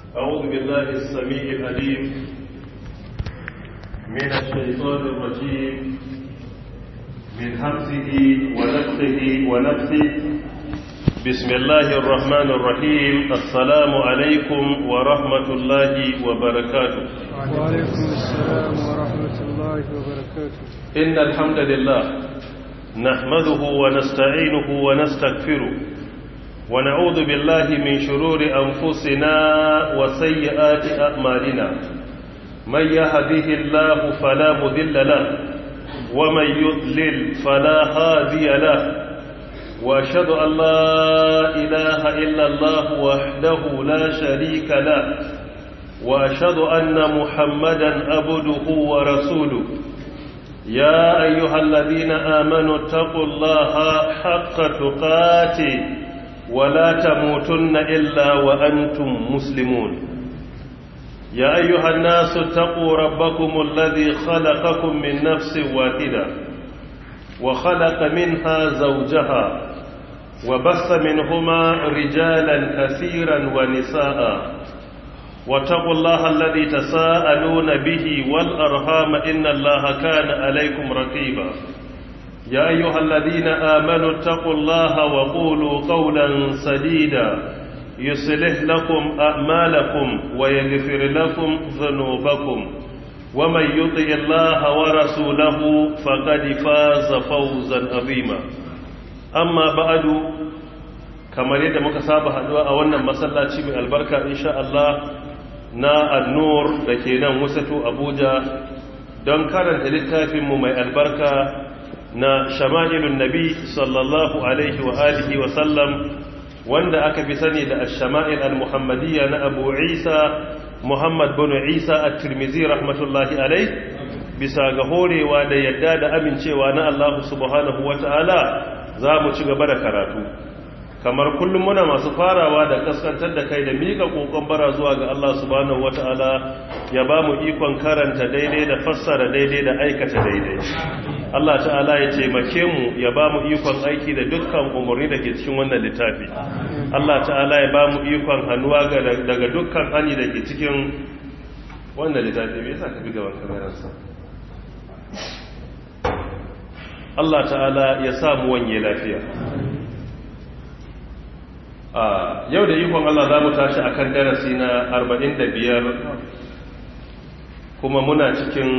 أعوذ بالله السميع العليم من الشيطان الرجيم من همزه ونفخه ونفثه بسم الله الرحمن الرحيم السلام عليكم ورحمة الله وبركاته وعليكم السلام ورحمة الله وبركاته إن الحمد لله نحمده ونستعينه ونستغفره ونعوذ بالله من شرور أنفسنا وسيئات أعمالنا من يهده الله فلا مذل له ومن يضلل فلا هادي له وأشهد أن لا إله إلا الله وحده لا شريك له وأشهد أن محمدا عبده ورسوله يا أيها الذين آمنوا اتقوا الله حق تقاته ولا تموتن إلا وأنتم مسلمون يا أيها الناس اتقوا ربكم الذي خلقكم من نفس واحدة وخلق منها زوجها وبث منهما رجالا كثيرا ونساء واتقوا الله الذي تساءلون به والأرهام إن الله كان عليكم رقيبا يا أيها الذين آمنوا اتقوا الله وقولوا قولا سديدا يصلح لكم أعمالكم ويغفر لكم ذنوبكم ومن يطع الله ورسوله فقد فاز فوزا عظيما أما بعد kamar yadda muka saba haduwa a wannan masallaci mai albarka insha Allah na annur da ke nan wasatu abuja don karanta littafinmu mai albarka na shama'ilun nabi sallallahu alaihi wa alihi wa sallam wanda aka fi sani da shama'il al-muhammadiyya na abu isa muhammad bin isa at-tirmizi rahmatullahi alai bisa ga horewa da yadda da amincewa na Allah subhanahu wa ta'ala za mu ci gaba da karatu kamar kullum muna masu farawa da kaskantar da kai da miƙa ƙoƙon bara zuwa ga Allah subhanahu wata'ala ya ba mu ikon karanta daidai da fassara daidai da aikata daidai Allah ta'ala ya taimake mu ya ba mu ikon aiki da dukkan umarni da ke cikin wannan littafi Allah ta'ala ya ba mu ikon hannuwa daga dukkan hani da ke cikin wannan littafi me yasa ka bi gaban kamerarsa Allah ta'ala ya sa mu wanye lafiya yau da ikon Allah za mu tashi a kan darasi na 45 kuma muna cikin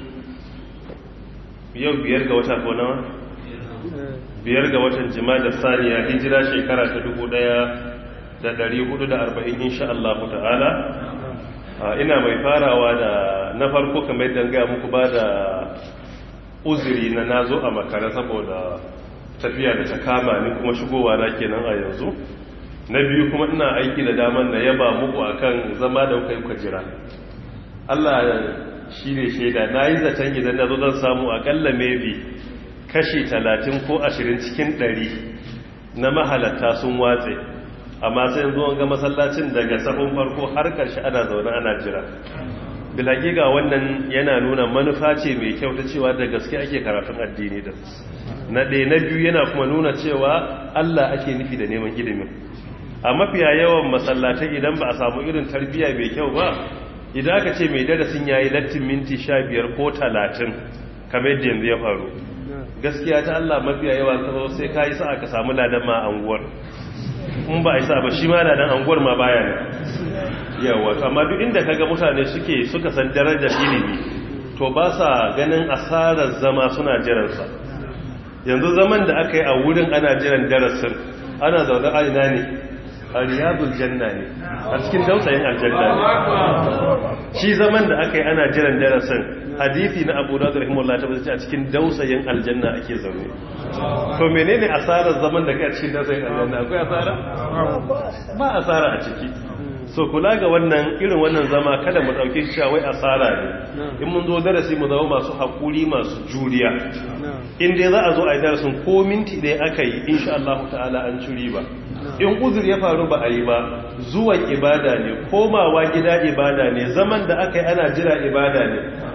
yau biyar ga wata nawa? biyar ga watan jima da saniya hijira shekara ta 1440 insha Allah ta'ala ina mai farawa da na farko kamar yadda gaya muku ba da uzuri na nazo a makara saboda tafiya da ta kama ni kuma shigowa na kenan a yanzu na biyu kuma ina aiki da daman na yaba muku akan zama da kai ku jira Allah shi ne shaida na yi zaton idan na zo zan samu akalla maybe kashi talatin ko ashirin cikin ɗari na mahalatta sun watse amma sai yanzu ga masallacin daga sahun farko har ƙarshe ana zaune ana jira ga wannan yana nuna manufa ce mai kyau ta cewa da gaske ake karatun addini da na ɗaya na biyu yana kuma nuna cewa Allah ake nufi da neman ilimin a mafiya yawan masallatai idan ba a samu irin tarbiyya mai kyau ba idan aka ce mai darasin yayi lattin minti sha biyar ko talatin kamar yadda yanzu ya faru gaskiya ta Allah mafiya yawan tsaro sai ka yi sa'a ka samu ladan ma anguwar in ba a yi sa ba shi ma ladan anguwar ma baya ne yawa amma duk inda kaga mutane suke suka san darajar ilimi to ba sa ganin asarar zama suna jiransa yanzu zaman da aka yi a wurin ana jiran darasin ana zaune a ina ne a riyadul janna ne a cikin dausayin aljanna ne shi zaman da aka yi ana jiran darasin hadithi na abu da rahimahullah ta bace a cikin dausayin aljanna ake zaune to menene asarar zaman da kai a cikin dausayin aljanna akwai asara ba asara a ciki so kula ga wannan irin wannan zama kada mu dauke shi cewa wai asara ne in mun zo darasi mu zama masu hakuri masu juriya in dai za a zo a yi darasin ko minti ɗaya aka yi insha Allah ta'ala an curi ba in uzur ya faru ba a yi ba zuwan ibada ne komawa gida ibada ne zaman da aka yi ana jira ibada ne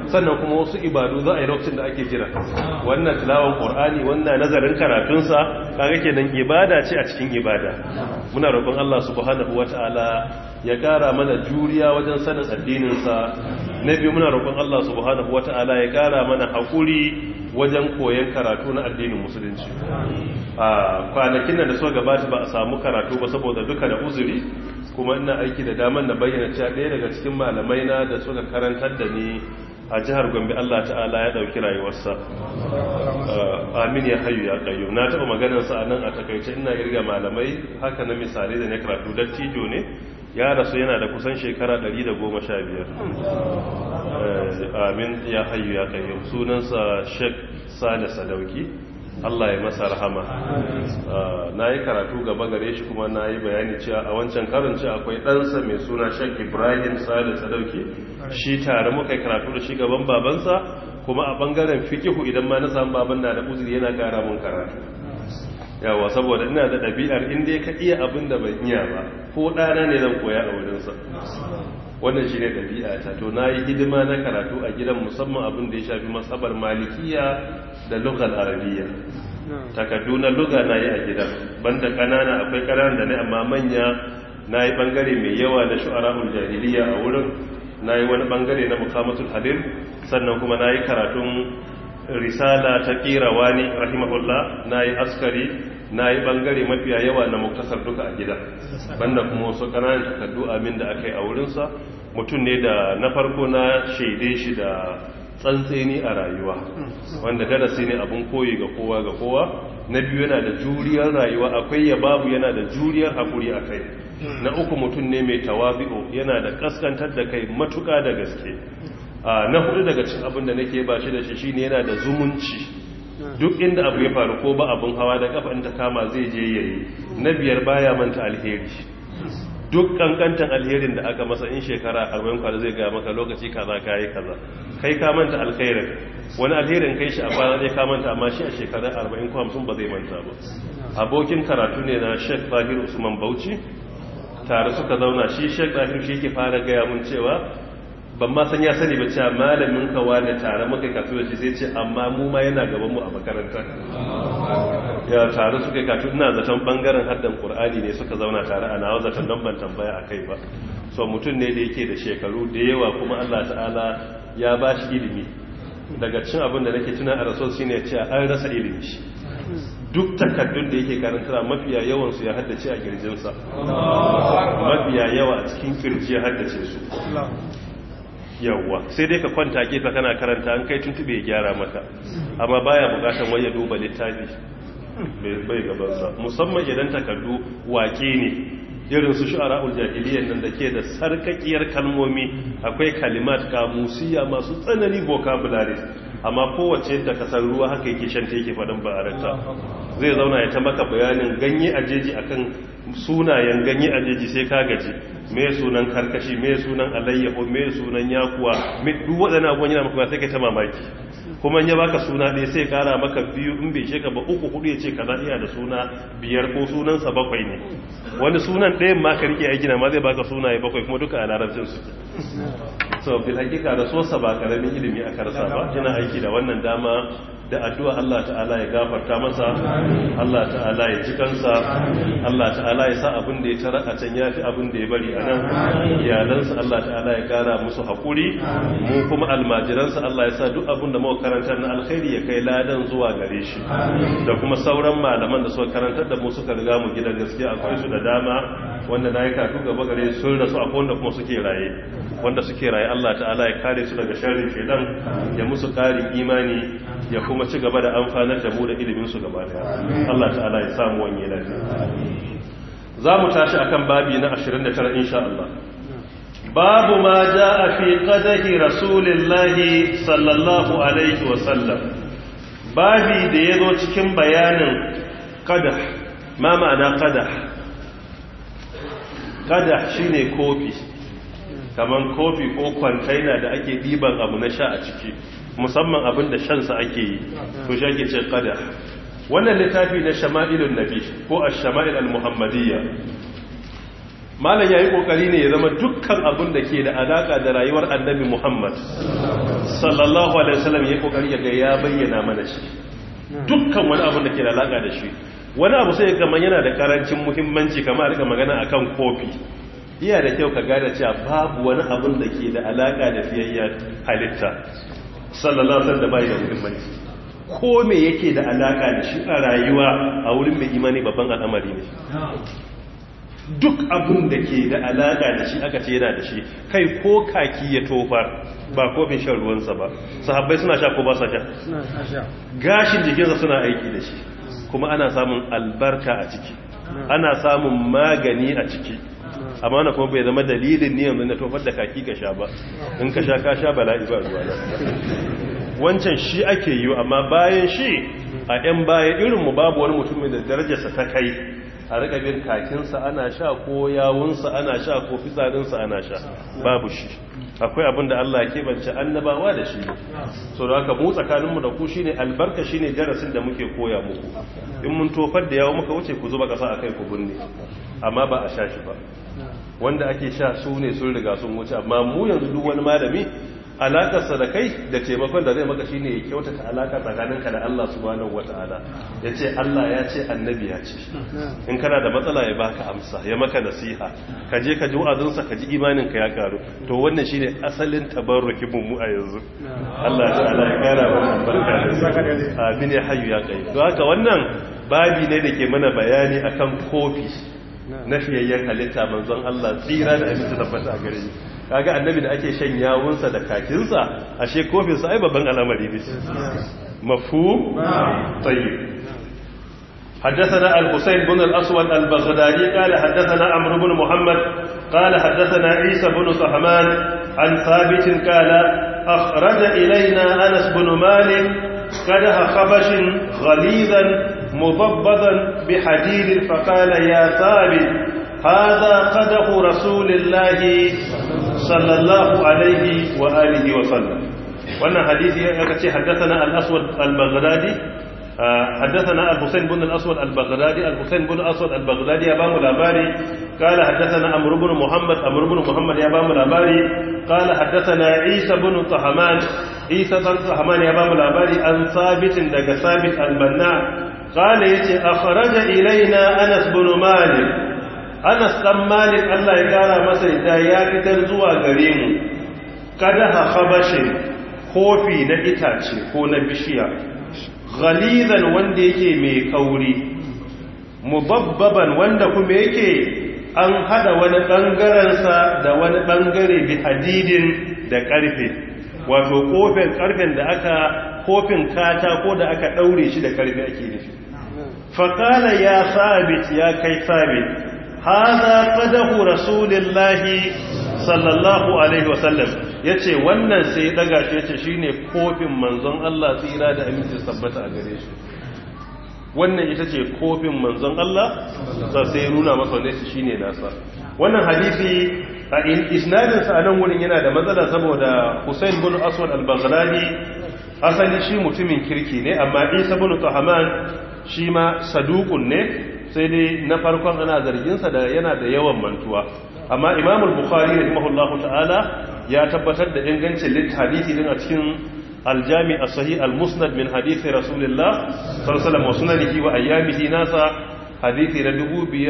sannan kuma wasu ibadu za a yi lokacin da ake jira wannan tilawan qur'ani wannan nazarin karatunsa kaga kenan ibada ce a cikin ibada muna roƙon Allah subhanahu wataala ya ƙara mana juriya wajen sanin addininsa na biyu muna roƙon Allah subhanahu wataala ya ƙara mana haƙuri wajen koyon karatu na addinin musulunci a kwanakin da suka gabata ba a samu karatu ba saboda duka da uzuri kuma ina aiki da daman na bayyana cewa ɗaya daga cikin malamai na da suka karantar da ni a jihar gombe Allah ta'ala ya ɗauki rayuwarsa amin ya hayu ya kayo na taɓa maganarsa a nan a takaice ina irga malamai haka na misali da na karatu dattijo ne ya rasu yana da kusan shekara 115 amin ya hayu ya kayo sunansa sheik sale sadauki Allah ya masa rahama na yi karatu gaba gare shi kuma na yi bayani cewa a wancan karin ce akwai ɗansa mai suna shek ibrahim sale sadauki shi tare muka yi karatu da shi gaban babansa kuma a ɓangaren fikihu idan ma na samu baban na da uzuri yana gara mun karatu yawa saboda ina da ɗabi'ar inda ka iya abin da ban iya ba ko ɗana ne zan koya a wurinsa wannan shi ne ɗabi'a ta to na yi hidima na karatu a gidan musamman abin da ya shafi matsabar malikiya da lugal arabiya takardu na luga na yi a gidan banda ƙanana akwai ƙananan da ne amma manya na yi ɓangare mai yawa na shu'ara'ul jahiliya a wurin na yi wani ɓangare na mukamatul hadir sannan kuma na yi karatun risala ta wani rahimahullah na yi askari na yi bangare mafiya yawa na muktasar duka a gida banda kuma wasu kananan takardu amin da aka yi a wurinsa mutum ne da na farko na shaide shi da tsantseni a rayuwa wanda darasi ne abin koyi ga kowa ga kowa na biyu yana da juriyar rayuwa akwai ya babu yana da juriyar haƙuri a kai na uku mutum ne mai tawabi'u yana da kaskantar da kai matuƙa da gaske na hudu daga cikin abin da nake ba shi da shi shine yana da zumunci duk inda abu ya faru ko ba abin hawa da kafa in ta kama zai je yayi na biyar baya manta alheri duk kankantan alherin da aka masa in shekara 40 kwana zai ga maka lokaci kaza kai kaza kai ka manta alkhairin wani alherin kai shi a baya zai ka manta amma shi a shekara 40 ko 50 ba zai manta ba abokin karatu ne na Sheikh Zahir Usman Bauchi tare suka zauna shi Sheikh Zahir shi yake fara gaya mun cewa ban ma san ya sani ba cewa malamin ka wani tare muka kasu da shi sai ce amma mu ma yana gaban mu a makaranta ya tare suka kasu ina zaton bangaren haddan qur'ani ne suka zauna tare a nawa zaton dan ban tambaya akai ba so mutum ne da yake da shekaru da yawa kuma Allah ta'ala ya ba shi ilimi daga cin abin da nake tuna a rasul shine cewa an rasa ilimi shi duk takaddun da yake karanta mafiya yawan su ya haddace a girjinsa mafiya yawa a cikin kirji ya haddace su yawwa sai dai ka kwanta gefe kana karanta an kai tuntube ya gyara maka amma baya bukatan wai ya duba littafi bai gabansa musamman idan takardu wake ne irin su shu'ara'ul jahiliyyar nan da ke da sarkakiyar kalmomi akwai kalimat kamusiya masu tsanani vocabulary amma kowace da kasar ruwa haka yake shanta yake faɗin ba'aranta zai zauna ya ta maka bayanin ganye a jeji akan sunayen ganye a jeji sai ka gaji me sunan karkashi me sunan alayyaho me sunan yakuwa duk waɗannan abubuwan yana maka sai ka ta mamaki kuma ya baka suna ɗaya sai kara maka biyu in bai sheka ba uku hudu ya ce kaza iya da suna biyar ko sunansa bakwai ne wani sunan ɗayan ma ka rike aiki na ma zai baka sunaye bakwai kuma duka a larabcin su so bil hakika da sosa ba karamin ilimi a karsa ba yana aiki da wannan dama da addu'a Allah ta'ala ya gafarta masa Allah ta'ala ya ji kansa Allah ta'ala ya sa abin da ya tara a can yafi abin da ya bari a nan iyalansa Allah ta'ala ya kara musu haƙuri mu kuma almajiransa Allah ya sa duk abin da muka karantar na alkhairi ya kai ladan zuwa gare shi da kuma sauran malaman da suka karantar da mu suka riga mu gidan gaskiya akwai su da dama wanda na yi katu gaba gare sun rasu akwai wanda kuma suke raye wanda suke raye Allah ta'ala ya kare su daga sharrin shedan ya musu karin imani ya kuma ci gaba da amfanar da mu da ilimin su gaba daya Allah ta'ala ya samu wani lafiya za mu tashi akan babi na 29 insha Allah babu ma jaa fi qadahi rasulillahi sallallahu alaihi wa sallam babi da yazo cikin bayanin qadah ma ma'ana qadah qadah shine kofi kaman kofi ko kwantaina da ake diban abu na sha a ciki musamman abin da shansa ake yi to shi ake ce kada wannan littafi na shama'ilun nabi ko a shama'il al-muhammadiyya malam yayi kokari ne ya zama dukkan abin da ke da alaka da rayuwar annabi Muhammad sallallahu alaihi wasallam yayi kokari ya ga ya bayyana mana shi dukkan wani abin da ke da alaka da shi wani abu sai ga yana da karancin muhimmanci kamar rika magana akan kofi iya da kyau ka gane cewa babu wani abin da ke da alaka da fiyayya halitta sallallahu alaihi wasallam da bai da muhimmanci ko me yake da alaka da shi a rayuwa a wurin mai imani babban al'amari ne duk abin da ke da alaka da shi aka ce yana da shi kai ko kaki ya tofar ba kofin shan ruwansa ba sahabbai suna sha ko ba sa sha gashin jikinsa suna aiki da shi kuma ana samun albarka a ciki ana samun magani a ciki amma na kuma bai zama dalilin niyan na tofar da kaki ka sha ba in ka sha ka sha bala'i ba ruwa na wancan shi ake yi amma bayan shi a 'yan baya irinmu babu wani mutum da darajarsa ta kai a rika bin kakinsa ana sha ko yawunsa ana sha ko fitsarinsa ana sha babu shi akwai abin da Allah ke bance annabawa da shi so da haka mu tsakaninmu da ku shine albarka shine darasin da muke koya muku in mun tofar da yawo muka wuce ku zuba kasa akai ku binne amma ba a sha shi ba wanda ake sha su ne sun riga sun wuce amma mu yanzu duk wani malami alakarsa da kai da taimakon da zai maka shine ya kyautata alaka tsakaninka da Allah subhanahu wataala ya ce Allah ya ce annabi ya ce in kana da matsala ya baka amsa ya maka nasiha ka je ka ji wa'azinsa ka ji imanin ka ya karu to wannan shine asalin tabarruki mu a yanzu Allah ta'ala ya kara mana barka da amin ya hayyu ya kai to haka wannan babi ne da ke mana bayani akan kofi na fiyayyen halitta manzon Allah tsira da aminci tabbata a gare shi kaga annabi da ake shan yawunsa da kakinsa ashe kofinsa ai babban al'amari ne mafhum tayyib حدثنا الحسين بن الأسود البغدادي قال حدثنا عمرو بن محمد قال حدثنا عيسى بن صحمان عن ثابت قال أخرج إلينا أنس بن مالك قدح خبش غليظا مضبضا بحديد فقال يا ثابت هذا قدح رسول الله صلى الله عليه وآله وسلم wannan hadisi ya kace haddathana al-aswad al-baghdadi haddathana al-husayn ibn al-aswad al-baghdadi al-husayn ibn al-aswad al-baghdadi ya bamu labari qala haddathana amr ibn muhammad amr ibn muhammad ya bamu labari qala haddathana isa ibn tahman isa ibn tahman ya bamu labari an sabit daga sabit al-banna qala yace akhraja ilaina anas ibn malik anas dan malik Allah ya kara masa da ya fitar zuwa gare mu kada ha khabashin kofi na itace ko na bishiya ghalizan wanda yake mai kauri mubabbaban wanda kuma yake an hada wani bangaren sa da wani bangare bi hadidin da karfe wato kofin karfen da aka kofin kata ko da aka daure shi da karfe ake nufi faqala ya sabit ya kai sabit هذا قدح رسول الله صلى الله عليه وسلم yace wannan sai ya daga shi yace shine kofin manzon Allah tsira da aminci sabbata a gare shi wannan ita ce kofin manzon Allah sai ya nuna masa wannan shine nasa wannan hadisi a isnadin sa nan wurin yana da matsala saboda Hussein bin Aswad al-Baghdadi asali shi mutumin kirki ne amma Isa bin Tahman shi ma saduqun ne sai dai na farkon ana zarginsa da yana da yawan mantuwa amma imam al-bukhari rahimahullahu ta'ala ya tabbatar da ingancin hadisi din a cikin aljami as-sahih al-musnad min hadisi rasulullah sallallahu alaihi wasallam wa sunanihi wa ayyamihi nasa hadisi na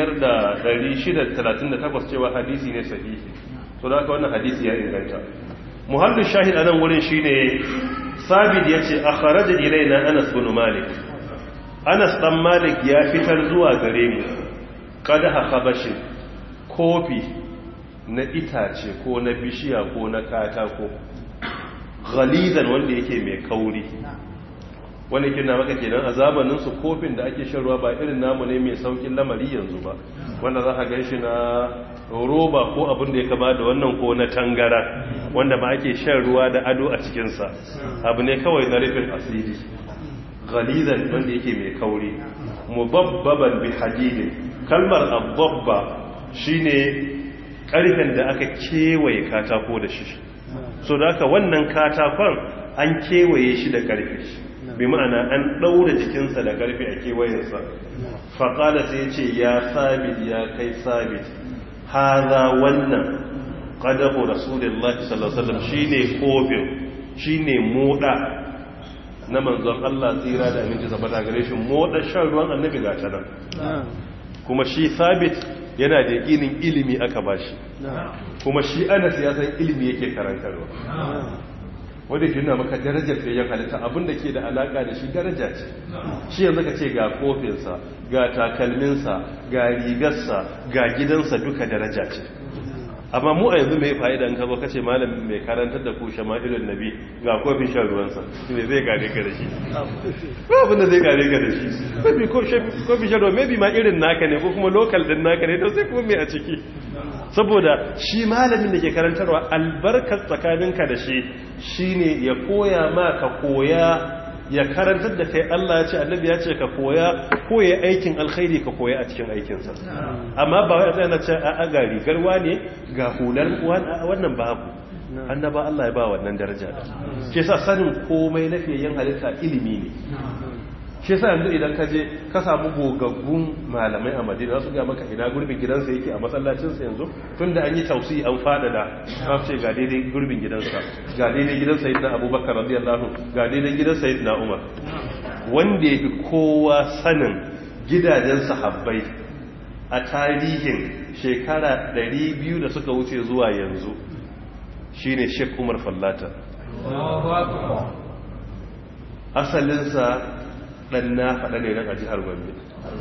5638 cewa hadisi ne sahihi to da haka wannan hadisi ya inganta muhallin shahid anan wurin shine sabit yace akhraja ilaina anas bin malik anas dan malik ya fitar zuwa gare mu kada habashin kofi na itace ko na bishiya ko na katako ghalizan wanda yake mai kauri wanda kina maka kenan a zamanin su kofin da ake shan ruwa ba irin namu ne mai saukin lamari yanzu ba wanda za ka gan shi na roba ko abin da ya kama da wannan ko na tangara wanda ba ake shan ruwa da ado a cikinsa abu ne kawai na rufin asiri ghalizan wanda yake mai kauri mubabbaban bi hadidin kalmar abbabba shine karfen da aka kewaye katako da shi so da aka wannan katakon an kewaye shi da karfe bi ma'ana an ɗaura jikinsa da karfe a kewayensa faƙala sai ce ya sabit ya kai sabit haza wannan qadahu rasulullahi sallallahu alaihi wasallam shine kofin shine moda na manzon Allah tsira da aminci zabata gare shi moda shan ruwan annabi ga ta nan kuma shi sabit yana da yakinin ilimi aka bashi kuma shi anas ya san ilimi yake karantarwa wanda ke nuna maka darajar fiye halitta abinda ke da alaka da shi daraja ce shi yanzu ka ce ga kofinsa ga takalminsa ga rigarsa ga gidansa duka daraja ce amma mu a yanzu mai fa'ida in ka zo kace malam mai karantar da ku shama'ilun nabi ga kofin shan ruwansa me zai gare ka da shi ko abin da zai gare ka da shi maybe kofin shan ruwa maybe ma irin naka ne ko kuma local din naka ne to sai kuma me a ciki saboda shi malamin da ke karantarwa albarkar tsakaninka da shi shine ya koya ma ka koya ya karantar da kai Allah ya ce annabi ya ce ka koya koya aikin alkhairi ka koya a cikin aikinsa amma ba wai tsaya na ce a ga rigar wane ga hular wannan babu annaba Allah ya ba wannan daraja da ke sa sanin komai na fiyayyen halitta ilimi ne shi yasa yanzu idan ka je ka samu gogaggun malamai a madina su ga maka ina gurbin gidansa yake a masallacinsa yanzu tun da an yi tausi an fadada ka ce ga daidai gurbin gidansa ga daidai gidan sayyidina abubakar radiyallahu ga daidai gidan sayyidina umar wanda ya fi kowa sanin gidajen sahabbai a tarihin shekara 200 da suka wuce zuwa yanzu shine Sheikh Umar Fallata asalinsa dan na faɗa ne a jihar Gombe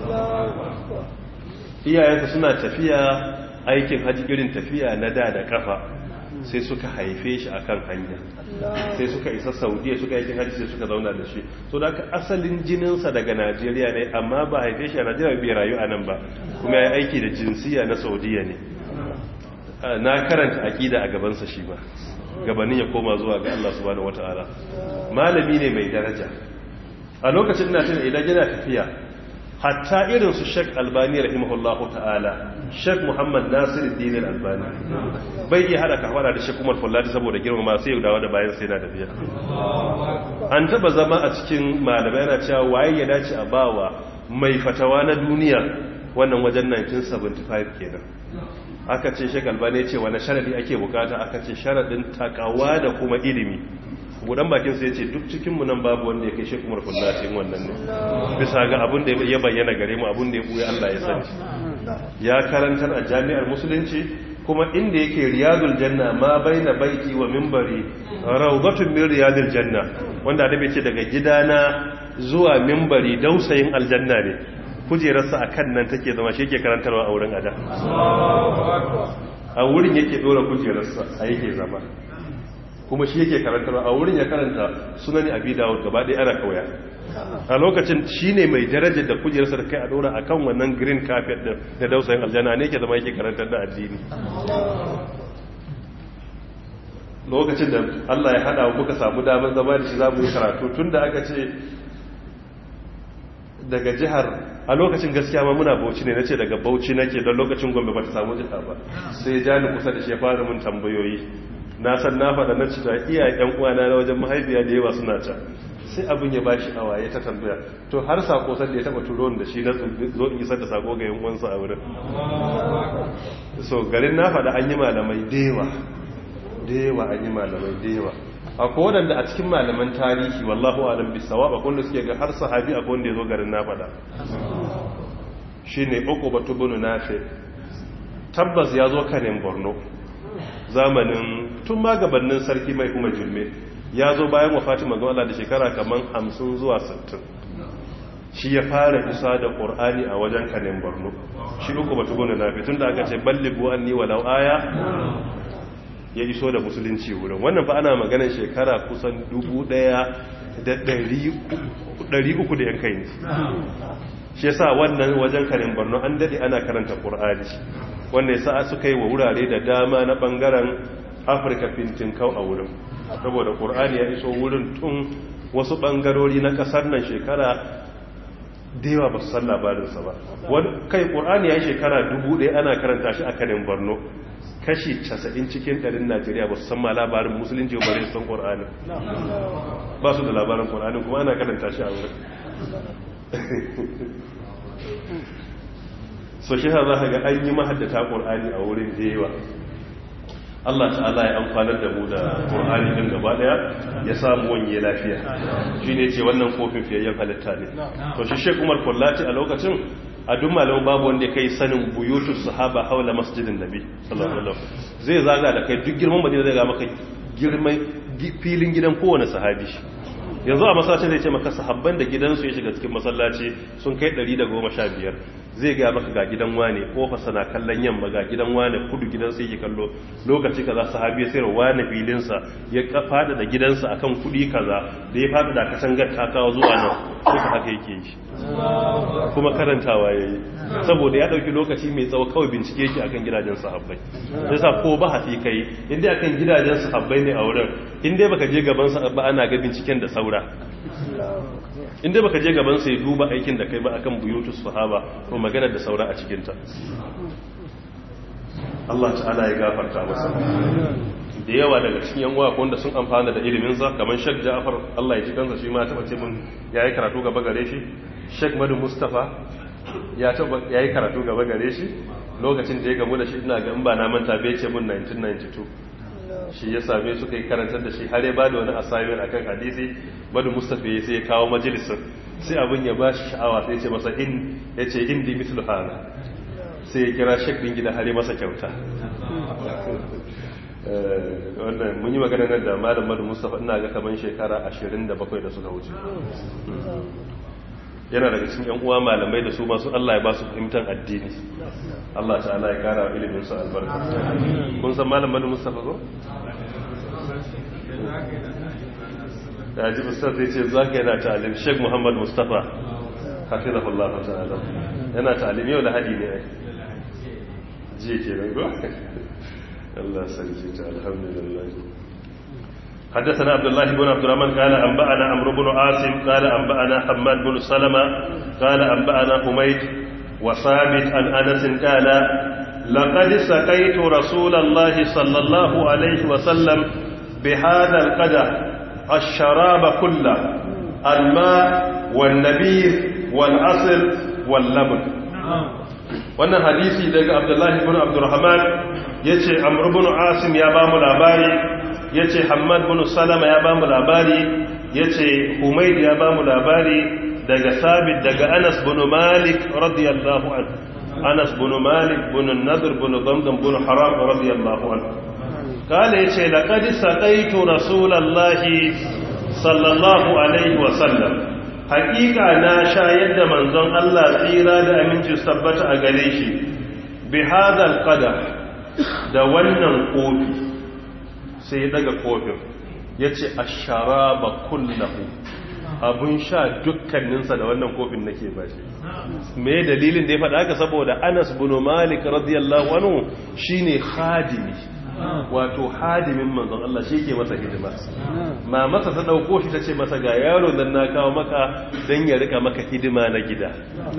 iyayensa suna tafiya aikin haji irin tafiya na da da kafa sai suka haife shi akan hanya sai suka isa saudiya suka aikin haji sai suka zauna da shi so da asalin jininsa daga najeriya ne amma ba haife shi a najeriya bai rayu a nan ba kuma ya aiki da jinsiya na saudiya ne na karanta aƙida a gabansa shi ba gabanin ya koma zuwa ga Allah subhanahu wata'ala malami ne mai daraja a lokacin na tuna idan yana tafiya hatta irin su Sheikh Albani rahimahullahu ta'ala Sheikh Muhammad Nasiruddin Albani bai iya hada kafara da Sheikh Umar Fullati saboda girma sai ya dawo da bayan sai yana tafiya an taba zama a cikin malamai yana cewa waye ya dace a bawa mai fatawa na duniya wannan wajen 1975 kenan aka ce shi galbane ce wani sharadi ake bukata aka ce sharadin takawa da kuma ilimi budan bakin sai ce duk cikinmu nan babu wanda ya kai shi kumar kullatin wannan ne bisa ga abin da ya bayyana gare mu abin da ya buya Allah ya sani ya karantar a jami'ar musulunci kuma inda yake riyadul janna ma baina baiti wa minbari rawdatun min riyadil janna wanda da ce daga gidana zuwa minbari dausayin aljanna ne kujerarsa a kan nan take zama shi yake karantarwa a wurin ada a wurin yake dora kujerarsa a yake zama kuma shi yake karantarwa a wurin ya karanta sunani abi dawud gaba ɗaya ana kauya a lokacin shi ne mai darajar da kujerarsa da kai a dora a kan wannan green carpet da dausayin aljanna ne ke zama yake karantar da addini lokacin da Allah ya hada muka samu damar zama da shi za mu yi karatu tun da aka ce daga jihar a lokacin gaskiya ma muna bauchi ne nace daga bauchi nake don lokacin gombe ba ta samu jiha ba sai ya ni kusa da shi ya fara mun tambayoyi na san na faɗa na ci da iya yan uwana na wajen mahaifiya da yawa suna can sai abin ya bashi awa ya ta tambaya to har sako san da ya taba turo da shi na zo in isar da sako ga yan uwansa a wurin so garin na faɗa an yi malamai da yawa da yawa an yi malamai da yawa akwai waɗanda a cikin malaman tarihi wallahu alam bisawa ba wanda suke ga har sahabi akwai wanda ya zo garin na faɗa shi ne uku batu bunu nafe tabbas ya zo kanin borno zamanin tun ma gabanin sarki mai kuma jirme ya zo bayan wa fatima zuwa da shekara kamar hamsin zuwa sittin shi ya fara isa da ƙor'ani a wajen kanin borno shi uku batu bunu nafe tun da aka ce ballibu an ni walau aya ya iso da musulunci wurin wannan fa ana maganar shekara kusan dubu daya da dari uku da yankai ne shi yasa wannan wajen karin borno an dade ana karanta qur'ani wanda yasa suka yi wa wurare da dama na bangaren afirka fintin kau a wurin saboda qur'ani ya iso wurin tun wasu bangarori na kasar nan shekara da yawa ba su san labarinsa ba kai qur'ani ya yi shekara dubu ɗaya ana karanta shi a kanin borno kashi 90 cikin ɗarin najeriya ba su san ma labarin musulunci ba bare san ƙor'ani ba su da labarin ƙor'ani kuma ana karanta shi a wurin so shi za ka ga an yi mahaddata ƙur'ani a wurin da yawa Allah ta'ala ya amfanar da mu da ƙur'ani din gaba daya ya samu wanye lafiya shi ne ce wannan kofin fiyayyen halitta ne to shi shek umar kullati a lokacin a duk malamin babu wanda ya kai sanin buyutu sahaba haula masjidin nabi sallallahu alaihi wasallam zai zaga da kai duk girman madina zai ga maka girman filin gidan kowane sahabi yanzu a masallacin zai ce maka sahabban da gidansu ya shiga cikin masallaci sun kai 115 zai ga maka ga gidan wane kofarsa na kallon yamma ga gidan wane kudu gidansa yake kallo lokaci kaza sahabi ya sayar wane filinsa ya fada da gidansa akan kudi kaza da ya fada da katangar takawa zuwa nan duka haka yake yi kuma karantawa yayi saboda ya dauki lokaci mai tsawo kawai bincike yake akan gidajen sahabbai yasa ko ba hafi kai inda akan gidajen sahabbai ne a wurin inda baka je gaban sa ba ana ga binciken da saura inda baka je gaban sa ya duba aikin da kai ba akan buyutus sahaba to magana da saura a cikin ta Allah ta'ala ya gafarta masa da yawa daga cikin yan uwa wanda sun amfana da ilimin sa kamar Sheikh Ja'far Allah ya ji kansa shi ma ta bace mun yayi karatu gaba gare shi Sheikh Madu Mustafa ya taba yayi karatu gaba gare shi lokacin da ya gamu da shi ina ga in ba na manta bai ce mun 1992 shi ya same su kai karantar da shi har ya bada wani assignment akan hadisi Madu Mustafa ya sai ya kawo majalisin sai abin ya bashi sha'awa sai ya ce masa in yace indi mislu hana sai ya kira Sheikh din gida har ya masa kyauta wannan mun yi magana nan da malam madu mustapha ina ga kaman shekara 27 da suka wuce yana daga cikin yan uwa malamai da su masu Allah ya ba su fahimtar addini Allah ta'ala ya kara ilimin su albarka kun san malam madu mustapha ko da ji ustaz zai ce zaka yana ta'alim Sheikh Muhammad Mustafa hafizahullah ta'ala yana ta'alim yau da hadi ne ai ji ke nan ko الله سلمت الحمد لله حدثنا عبد الله بن عبد الرحمن قال أنبأنا عمرو بن عاصم قال أنبأنا حماد بن سلمة قال أنبأنا حميد وثابت عن أنس قال لقد سقيت رسول الله صلى الله عليه وسلم بهذا القدر الشراب كله الماء والنبيذ والعسل واللبن wannan hadisi daga abdullahi ibn abdurrahman ya ce amurbin asim ya ba mu labari ya ce hamad bin salama ya ba mu labari ya ce humaid ya ba mu labari daga sabit daga anas bin malik radiyallahu an anas bin malik bin nadir bin zamzam bin haram radiyallahu an kala ya ce laƙad saƙaitu rasulallahi sallallahu alaihi wasallam hakika na shayar da manzon Allah tsira da aminci tabbata a gare shi bi hadal qadar da wannan kofi sai ya daga kofin yace ash-sharaba kullahu abun sha dukkaninsa da wannan kofin nake ba shi me dalilin da ya faɗa haka saboda Anas bin Malik radiyallahu anhu shine khadimi wato hadimin manzon Allah shi ke masa hidima ma masa ta dauko shi ta ce masa ga yaro dan na kawo maka dan ya rika maka hidima na gida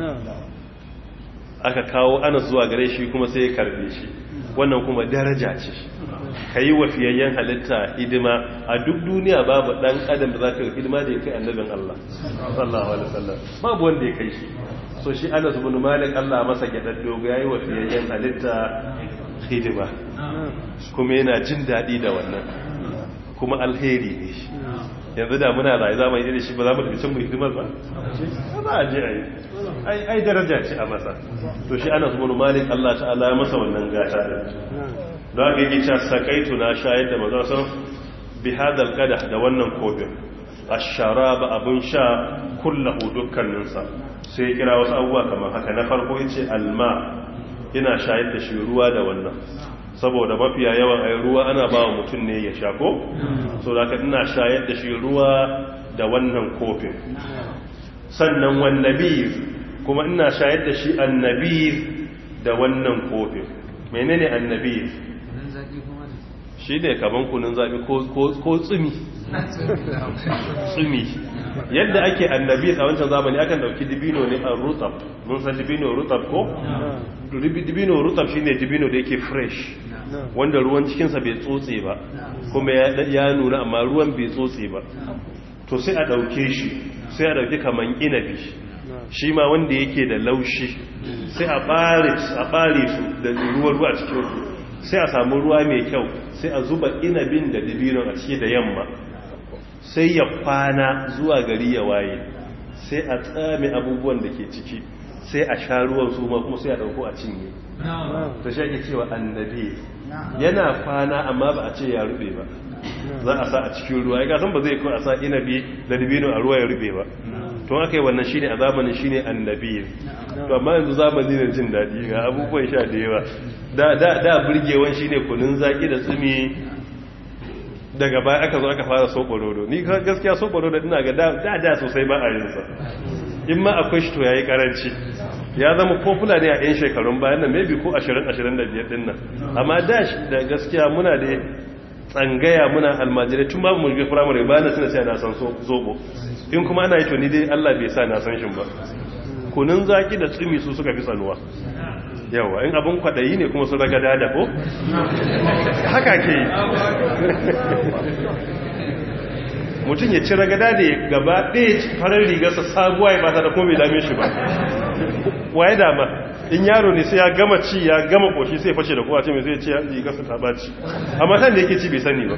aka kawo ana zuwa gare shi kuma sai ya karbe shi wannan kuma daraja ce ka yi wafiyayyen halitta hidima a duk duniya babu dan adam da za ka hidima da ya kai annabin Allah sallallahu alaihi wasallam babu wanda ya kai shi so shi Anas ibn Malik Allah masa gyadaddo ga yayi wafiyayyen halitta hidima kuma yana jin daɗi da wannan kuma alheri ne shi yanzu da muna rayu za mu yi da shi ba za mu tafi cin mu hidimar ba ba a je a yi ai daraja ce a masa to shi ana zuwa malik Allah ta'ala ya masa wannan gata da don haka yake cewa sakaitu na shayar da maza san bi hadal qada da wannan kofin asharaba abun sha kullahu dukkaninsa sai kira wasu abubuwa kamar haka na farko yace alma ina shayar da shi ruwa da wannan saboda mafiya yawan ai ruwa ana ba wa mutum ne ya sha ko so da ina shayar da shi ruwa da wannan kofin sannan wannabi kuma ina shayar da shi annabi da wannan kofin menene annabi shi ne kaman kunun zaɓi ko tsumi tsumi yadda ake annabi a wancan zamani akan dauki dibino ne a rutab mun san dibino rutab ko dibino rutab shine dibino da yake fresh wanda ruwan cikinsa bai tsotse ba kuma ya nuna amma ruwan bai tsotse ba to sai a dauke shi sai a dauki kaman inabi shi ma wanda yake da laushi sai a bare a bare su da ruwa ruwa cikin su sai a samu ruwa mai kyau sai a zuba inabin da dibinon a ciki da yamma sai ya kwana zuwa gari ya waye sai a tsame abubuwan da ke ciki sai a sha ruwan su ma kuma sai a dauko a cinye ta shi ake cewa annabi yana kwana amma ba a ce ya rube ba za a sa a cikin ruwa ya san ba zai kawai a sa inabi da dibino a ruwa ya rube ba to aka yi wannan shine a zamanin shine annabi to amma yanzu zamani ne jin daɗi ga abubuwan sha da yawa da da da burgewan shine kunun zaki da tsumi daga baya aka zo aka fara soɓorodo ni gaskiya soɓorodo ina ga da da sosai ba a yin sa in ma akwai shi to yayi karanci ya zama popular ne a yan shekarun bayan nan maybe ko 20 25 din nan amma da da gaskiya muna da tsangaya muna almajirai tun babu mulki firamare ba na suna sai na san zobo in kuma ana yi to ni dai Allah bai sa na san shin ba kunun zaki da tsumi su suka fi tsanuwa yawa in abin kwadayi ne kuma su raga dada ko haka ke yi mutum ya ci ragada da ya gaba ɗaya farar rigarsa sabuwa ya bata da kuma bai dame shi ba waye dama in yaro ne sai ya gama ci ya gama koshi sai fashe da kowa ce mai zai ce rigarsa ta baci amma san da yake ci bai sani ba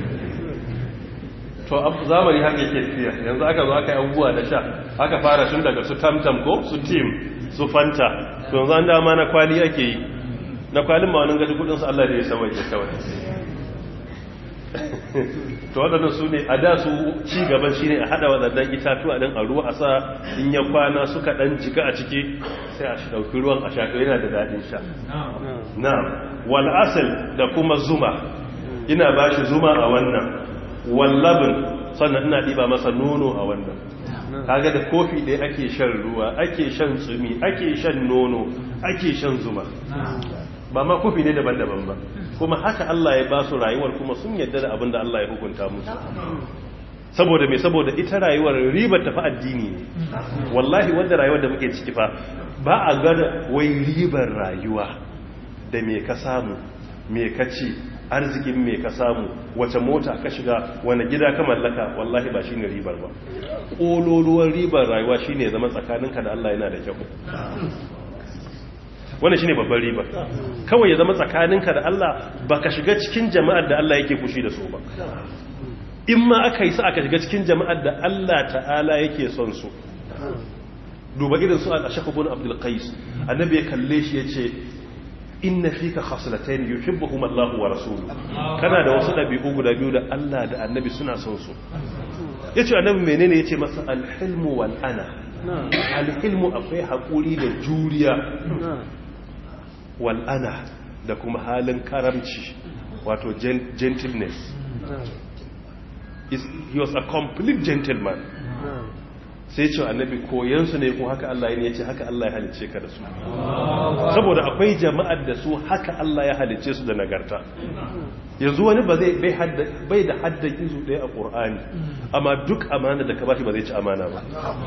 to zamani haka yake tafiya yanzu aka zo aka yi abubuwa da sha aka fara tun daga su tamtam ko su tim su fanta to yanzu an dama na kwali ake yi na kwalin ma wani gaji kudinsu Allah da ya sawai ya kawai to waɗannan su ne a da su ci gaban shi ne a haɗa waɗannan itatuwa ɗin a ruwa a sa in ya kwana suka ɗan jika a ciki sai a ɗauki ruwan a shaƙo yana da daɗin sha na wal'asal da kuma zuma ina ba shi zuma a wannan wallabin sannan ina ɗiba masa nono a wannan kaga da kofi ɗaya ake shan ruwa ake shan tsumi ake shan nono ake shan zuma ba ma kofi ne daban-daban ba kuma haka Allah ya ba su rayuwar kuma sun yadda da abin da Allah ya hukunta musu saboda mai saboda ita rayuwar ribar tafi addini ne wallahi wadda rayuwar da muke ciki fa ba a gada wai ribar rayuwa da me ka samu me ka ci arzikin me ka samu wace mota ka shiga wani gida ka mallaka wallahi ba shine ribar ba ƙololuwar ribar rayuwa shine zama tsakaninka da Allah yana da kyau wannan shine babban riba kawai ya zama tsakaninka da Allah baka shiga cikin jama'ar da Allah yake fushi da su ba in ma aka yi sa aka shiga cikin jama'ar da Allah ta'ala yake son su duba irin su al-ashaq ibn abdul qais annabi ya kalle shi yace inna fika khaslatayn yuhibbuhum Allah wa rasuluhu kana da wasu dabi'u guda biyu da Allah da annabi suna son su yace annabi menene yace masa al-hilmu wal ana al-hilmu akwai hakuri da juriya wal'ana da kuma halin karamci wato gentleness he was a complete gentleman sai ce annabi koyansu ne kuma haka Allah ya ce haka Allah ya halice ka da su saboda akwai jama'ar da su haka Allah ya halice su da nagarta yanzu wani ba zai bai da haddan izu ɗaya a ƙur'ani amma duk amana da ka bashi ba zai ci amana ba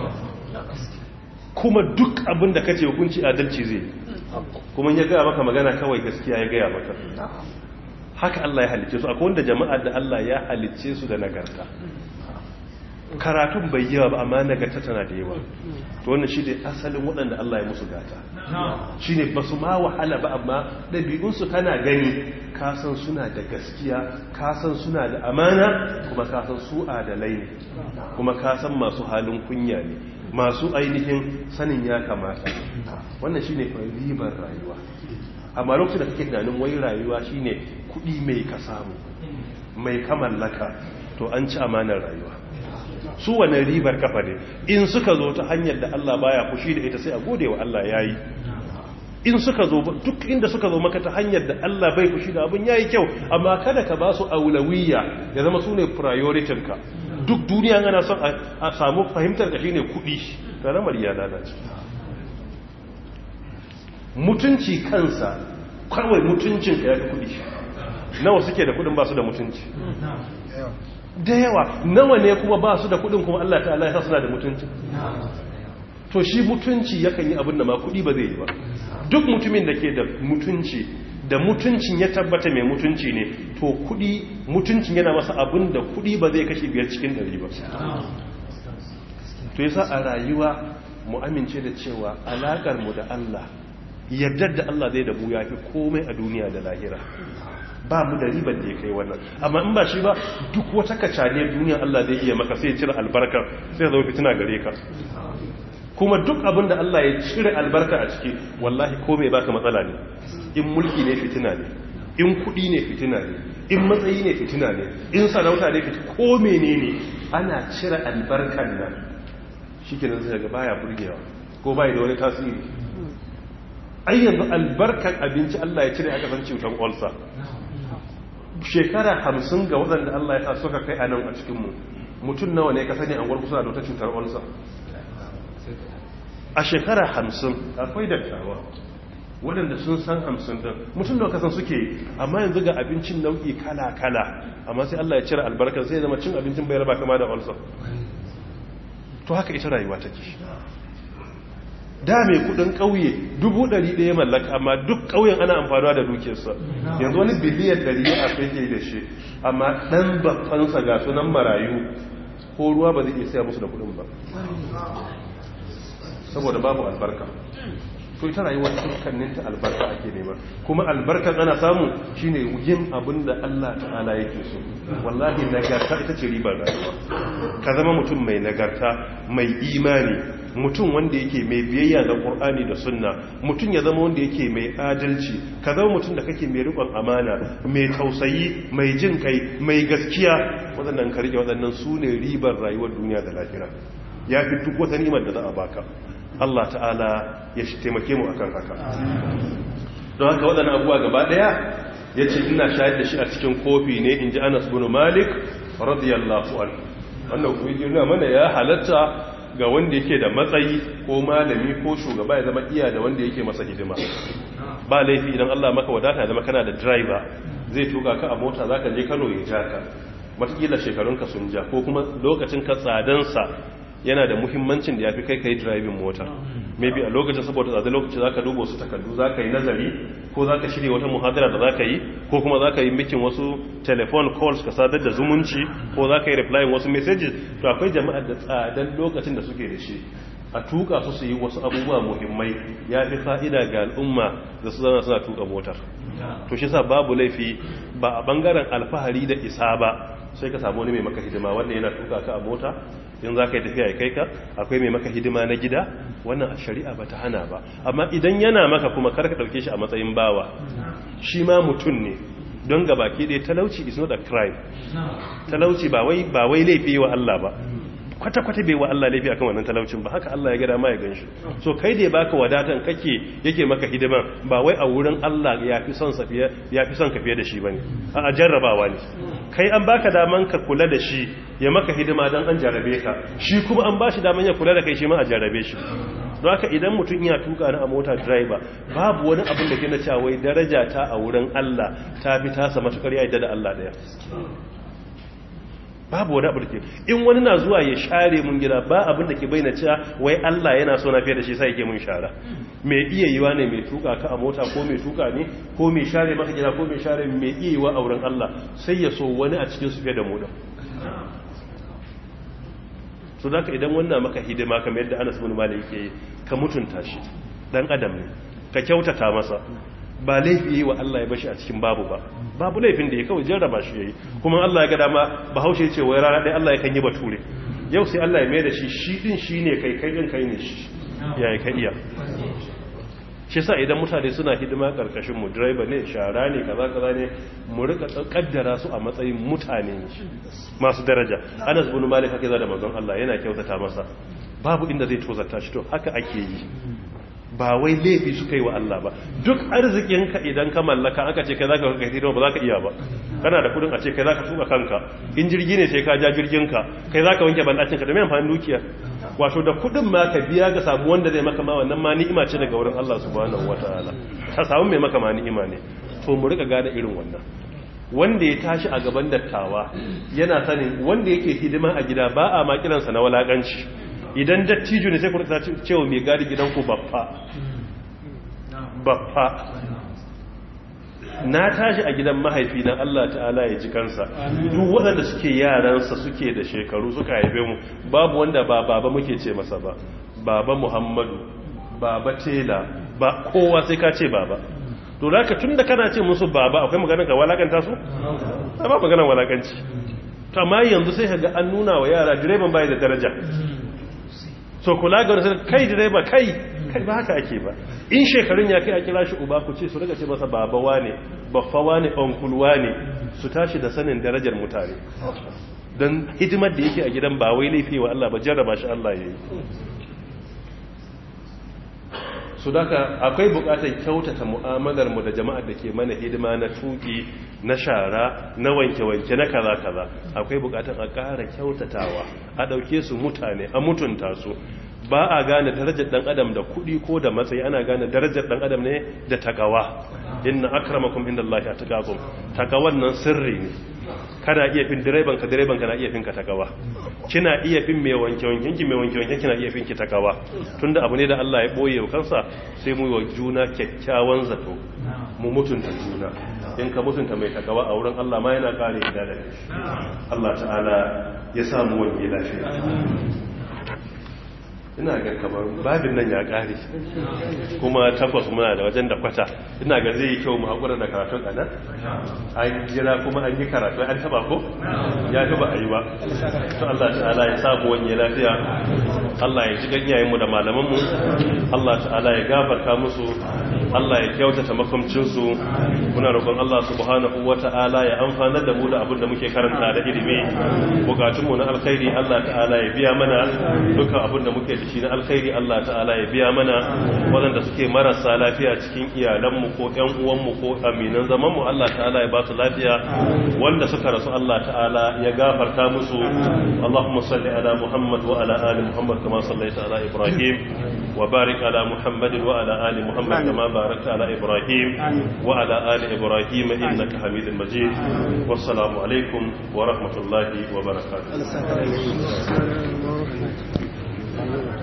kuma duk abin da kace hukunci adalci zai kuma ya gaya maka magana kawai gaskiya ya gaya maka haka Allah ya halicce su akwai wanda jama'ar da Allah ya halicce su da nagarta karatun bai yawa ba amma nagarta tana da yawa to wannan shi ne asalin waɗanda Allah ya musu gata shi ne ba su ma wahala ba amma ɗabi'unsu kana gani kasan suna da gaskiya kasan suna da amana kuma kasan su adalai ne kuma kasan masu halin kunya ne masu ainihin sanin ya kamata wannan shine ribar rayuwa amma lokacin da kake tunanin wai rayuwa shine kuɗi mai ka samu mai ka mallaka to an ci amanar rayuwa su wannan ribar kafa ne in suka zo ta hanyar da Allah baya fushi da ita sai a gode wa Allah yayi in suka zo duk inda suka zo maka ta hanyar da Allah bai fushi da abin yayi kyau amma kada ka ba su aulawiyya ya zama su ne priority ka duk duniya ana son a samu fahimtar da shine kudi karamar ya lalace mutunci kansa kawai mutuncin ka ya fi kudi nawa suke da kudin ba su da mutunci da yawa nawa ne kuma ba su da kudin kuma Allah ta'ala ya sa suna da mutunci to shi mutunci yakan yi abin da ma kudi ba zai yi ba duk mutumin da ke da mutunci da mutuncin ya tabbata mai mutunci ne to kudi mutuncin yana masa abin da kudi ba zai kashe biyar cikin dari ba to yasa a rayuwa mu amince da cewa alakar mu da Allah yardar da Allah zai da mu yafi komai a duniya da lahira ba mu da ribar da ya kai wannan amma in ba shi ba duk wata kacaniyar duniya Allah zai iya maka sai ya cire albarka sai ya zama fitina gare ka kuma duk abin da Allah ya cire albarka a ciki wallahi komai baka matsala ne in mulki ne fitina ne in kudi ne fitina ne in matsayi ne fitina ne in sarauta ne fitina ko menene ana cire albarkan nan shikenan sai ga baya burgewa ko bai da wani tasiri ai yanzu albarkan abinci Allah ya cire aka san cutar ulcer shekara hamsin ga waɗanda Allah ya sa suka kai a nan a cikinmu mutum nawa ne ka sani an gwarkusa da wata cutar ulcer a shekara hamsin akwai dattawa waɗanda sun san hamsin ɗin mutum da kasan suke amma yanzu ga abincin nau'i kala-kala amma sai Allah ya cire albarkar sai zama cin abincin bai raba kama da ulcer to haka ita rayuwa take da mai kudin kauye dubu ɗari ɗaya mallaka amma duk kauyen ana amfanuwa da dukiyarsa yanzu wani biliyan ɗari a fake da shi amma ɗan babbansa ga sunan marayu ko ruwa ba zai iya saya musu da kudin ba saboda babu albarka to ita rayuwa dukkaninta albarka ake nema kuma albarkan ana samu shine yin abin da Allah ta'ala yake so wallahi nagarta ita ce ribar rayuwa ka zama mutum mai nagarta mai imani mutum wanda yake mai biyayya ga Qur'ani da Sunna mutum ya zama wanda yake mai adalci ka zama mutum da kake mai riƙon amana mai tausayi mai jin kai mai gaskiya waɗannan karke waɗannan su ne ribar rayuwar duniya da lahira ya fi duk wata nimar da za a baka Allah ta'ala ya shi taimake mu akan haka don haka waɗannan abubuwa gaba ɗaya ya ce ina shayar da shi a cikin kofi ne in ji anas bin malik radiyallahu an wannan kuma yi mana ya halatta ga wanda yake da matsayi ko malami ko shugaba ya zama iya da wanda yake masa hidima ba laifi idan Allah maka wadata zama kana da driver zai tuka ka a mota zaka je Kano ya ja ka matakila shekarunka sun ja ko kuma lokacin ka tsadansa yana da muhimmancin da ya fi kai ka yi driving mota maybe a lokacin saboda tsada lokaci za ka duba wasu takardu za ka yi nazari ko za ka shirya wata muhadara da za ka yi ko kuma za ka yi mikin wasu telephone calls ka sadar da zumunci ko za ka yi replying wasu messages to akwai jama'ar da tsadan lokacin da suke da shi a tuka su su yi wasu abubuwa muhimmai ya fi fa'ida ga al'umma da su zana suna tuka motar to shi sa babu laifi ba a bangaren alfahari da isa ba sai ka samu wani mai maka hidima wanda yana tuka ka a mota in za ka yi tafiya ya kai ka akwai mai maka hidima na gida wannan a shari'a ba ta hana ba amma idan yana maka kuma kar ka ɗauke shi a matsayin bawa shi ma mutum ne don ga baki ɗaya talauci is not a crime talauci ba wai laifi wa Allah ba kwata-kwata bai wa Allah laifi akan wannan talaucin ba haka Allah ya gada ma ya ganshi so kai da ya baka wadatan kake yake maka hidima ba wai a wurin Allah ya fi son sa fiye ya fi son ka fiye da shi bane a jarrabawa ne kai an baka daman ka kula da shi ya maka hidima dan an jarrabe ka shi kuma an bashi daman ya kula da kai shi ma a jarrabe shi don haka idan mutum ya tuka na a mota driver babu wani abin da ke na cewa wai daraja ta a wurin Allah ta fi tasa matukar ya da Allah daya babu wani abu da ke in wani na zuwa ya share mun gida ba abin da ke bayyana cewa wai Allah yana so na fiye da shi sai yake mun shara mai iya yiwa ne mai tuka ka a mota ko mai tuka ne ko mai share maka gida ko mai share mai iya yiwa a wurin Allah sai ya so wani a cikin su fiye da mu da so da idan wannan maka hidima kamar yadda Anas bin Malik yake ka mutunta shi dan adam ne ka kyautata masa ba laifi yi wa Allah ya bashi a cikin babu ba babu laifin da ya kawai jarraba shi yayi kuma Allah ya ga dama bahaushe ce wai rana ɗaya Allah ya kan yi bature yau sai Allah ya mai da shi shi din shi ne kai kai din kai ne shi ya yi ka iya shi sa idan mutane suna hidima karkashin mu driver ne shara ne kaza kaza ne mu rika kaddara su a matsayin mutane masu daraja Anas bin Malik haka da manzon Allah yana kyautata masa babu inda zai tozarta shi to haka ake yi ba wai laifi suka yi wa Allah ba duk arzikinka idan ka mallaka aka ce kai za ka kai hidima ba za ka iya ba kana da kudin a ce kai za ka tuka kanka in jirgi ne sai ka ja jirginka kai za ka wanke bandacin ka da mai amfani dukiya wato da kudin ma ka biya ga samu wanda zai maka ma wannan ma ni'ima ce daga wurin Allah subhanahu wataala ka samu mai maka ma ni'ima ne to mu rika gane irin wannan wanda ya tashi a gaban dattawa yana sanin wanda yake hidima a gida ba a ma kiransa na walakanci idan dattijo ne sai ku rika cewa mai gadi gidanku baffa baffa na tashi a gidan mahaifi na Allah ta'ala ya ji kansa duk waɗanda suke yaransa suke da shekaru suka haife mu babu wanda ba baba muke ce masa ba baba muhammadu baba tela ba kowa sai ka ce baba to da ka tun da kana ce musu baba akwai maganin ka walakanta su? ba maganin walakanci amma yanzu sai ga an nuna wa yara direban bai da daraja so kula ga wani kai direba kai kai ba haka ake ba in shekarun ya kai a kira shi uba ku ce su daga ce masa baba wane baffa wane onkul wane su tashi da sanin darajar mutane don hidimar da yake a gidan ba wai laifi wa Allah ba jarraba shi Allah ya yi su daga akwai bukatar kyautata mu'amalar mu da jama'ar da ke mana hidima na tuki na shara na wanke-wanke na kaza-kaza akwai bukatar a ƙara kyautatawa a ɗauke su mutane a mutunta su ba a gane darajar ɗan adam da kuɗi ko da matsayi ana gane darajar ɗan adam ne da takawa inna akramakum inda Allah ya takakum takawan nan sirri ne kana iya fin direban ka direban ka na iya fin ka takawa kina iya fin mai wanke wanken ki mai wanke wanken kina iya fin ki takawa tunda abu ne da Allah ya boye wa kansa sai mu yi wa juna kyakkyawan zato mu mutunta juna in ka mutunta mai takawa a wurin Allah ma yana kare da da Allah ta'ala ya samu wani lafiya ina ga kamar babin nan ya kare kuma takwas muna da wajen da kwata ina ga zai yi kyau mu haƙura da karatun a nan an jira kuma an yi karatu an taba ko ya fi ba a yi ba to Allah ta'ala ya samu wani lafiya Allah ya ji ganyayenmu da malamanmu Allah ta'ala ya gafarta musu Allah ya kyautata makamcinsu muna roƙon Allah subhanahu wa ta'ala ya amfanar da mu da abin da muke karanta da ilimi bukatunmu na alkhairi Allah ta'ala ya biya mana dukkan abin da muke da shi na alkhairi Allah ta'ala ya biya mana waɗanda suke marasa lafiya cikin iyalanmu ko ƴan uwanmu ko aminan zamanmu Allah ta'ala ya ba su lafiya wanda suka rasu Allah ta'ala ya gafarta musu Allahumma salli ala Muhammad wa ala ali Muhammad kama sallaita ala Ibrahim wa barik ala Muhammad wa ala ali Muhammad kama barakta ala Ibrahim wa ala ali Ibrahim innaka Hamidul Majid wassalamu alaikum wa rahmatullahi wa barakatuh السلام ورحمة الله